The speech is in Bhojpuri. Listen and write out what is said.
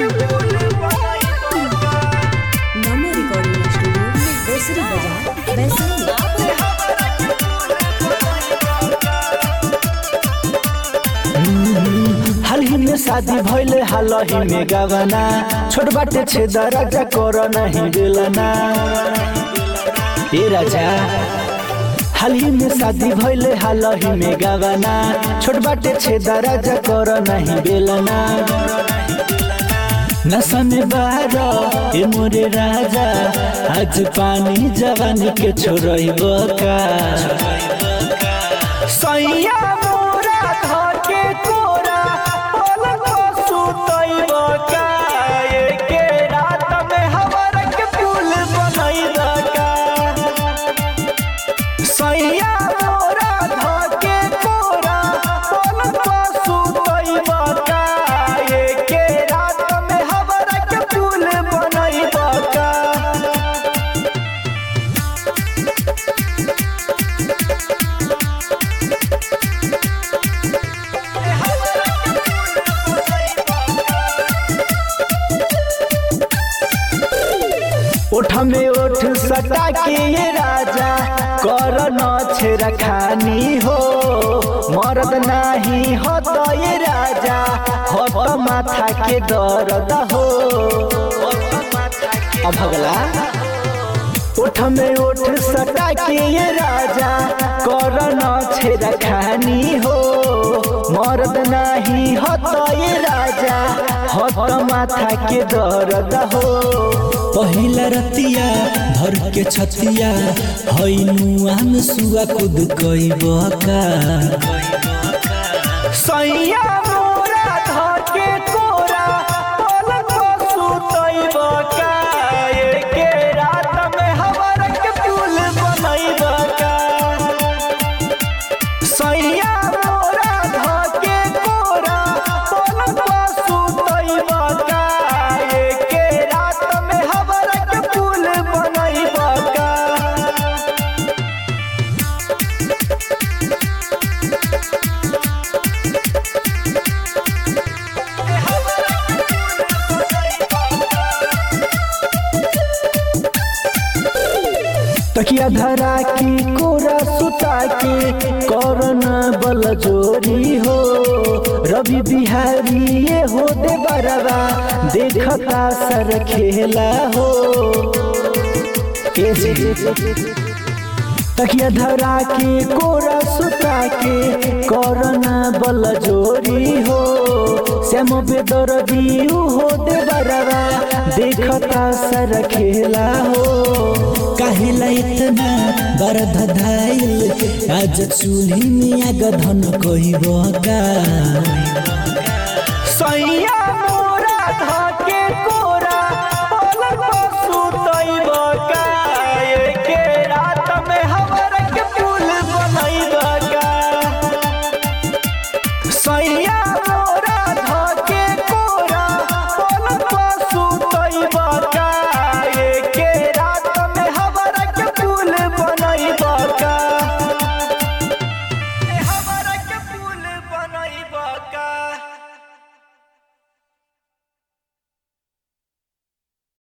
Mama Recording Studio, Vesri Bazaar, Vaishali. हाल ही में शादी भइले हाल ही में गवाना छोट बाटे छे दराजा कर नहीं बेलना ए राजा हाल ही में शादी भइले हाल ही में गवाना छोट बाटे छे दराजा कर नहीं बेलना नशा में बाहर ए मोरे राजा आज पानी जवानी के छोड़ई बका सैया मोरा धके कोरा पलक सुतई बका एके रात में हवर के पुल बनई बका सैया मोरा धके कोरा पलक सुतई बका एके रात में हवर के पुल बनई बका ओठ में ओठ सटा के ये राजा कर न छेरा खानी हो मरद नाही हो तो ये राजा हो तो माथा के दर्द हो अब भगला ओठ में ओठ सटा के ये राजा कर न छेरा खानी हो मर्द नाही हो तो ये राजा हो तो माथा के दर्द हो पहिला रतिया भर के छतिया हैनुआ में सुआ खुद कई बका सैया मोरा धके कोरा पलक सुतई बका एके रात में हवर के पुल बनई बका सैया मोरा धके कोरा पलक सुतई बका एके रात में हवर के पुल बनई बका तकिया धरा की कोरा सुता के करन बल जोरी हो रवि बिहारी ये हो दे बरवा देखता सर खेला हो ए जी। तकिया धरा के कोरा सुता के करना बल जोरी हो श्याम बेदर दियू हो दे बरवा देखता सर खेला हो काहेला इतना बर धधाइल आज चूल्ही में आग धन कई बका सैया मोरा धके को